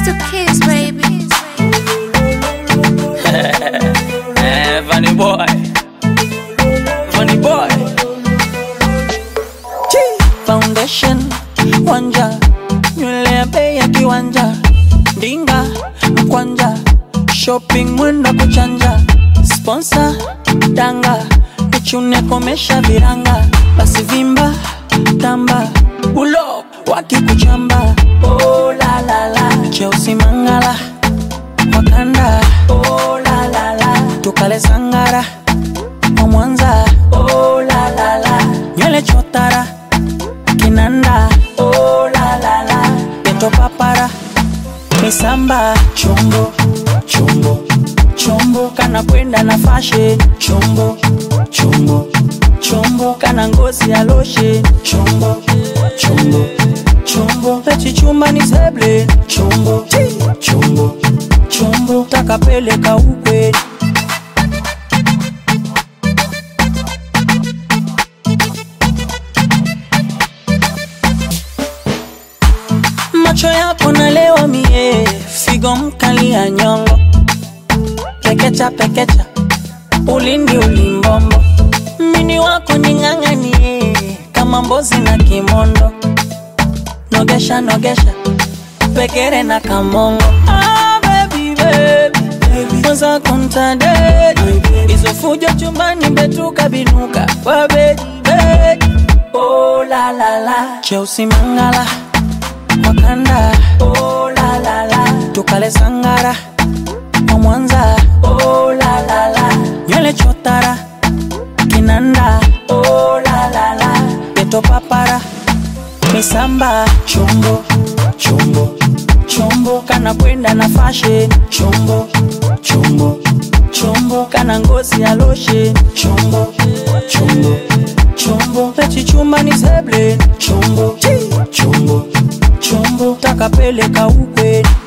to kiss, baby. Eh, Funny boy. Funny boy. Foundation wanja nywele ya bei ya kiwanja ndinga mkwanja shopping mwendo kuchanja sponsor danga nichune komesha viranga basi vimba tamba ulo wakikuchamba oh, la, la, la. cheusi mangala wakanda oh, la, la, la. tukale sangara wa mwanza oh, la, la, la. nywele chotara kinanda oh, la, la, la. peto papara misamba chombo chombo chombo kana kwenda na fashe chombo chombo chombo kana ngozi ya loshe chombo chombo chombo pechichumba ni seble chombo chombo chombo takapeleka ukwe macho yako nalewa mie figo mkali ya nyongo pekecha pekecha ulindi ulimbombo mini wako ning'ang'anie kama mbozi na kimondo nogesha nogesha pekere na kamongo ah, baby, baby. Mwanza kontadedi hizo fujo chumbani betuka binuka kwa bedi bedi oh, la, la, la. cheusi mangala wakanda oh, la, la, la. tukale sangara wa mwanza oh, la, la, la. nywele chotara kinanda oh, la, la, la. peto papara misamba chombo chombo chombo kana kwenda na fashe chombo chombo chombo kana ngozi ya loshe chombo chombo chombo pechichumba ni seble chombo chombo chombo takapeleka ukwe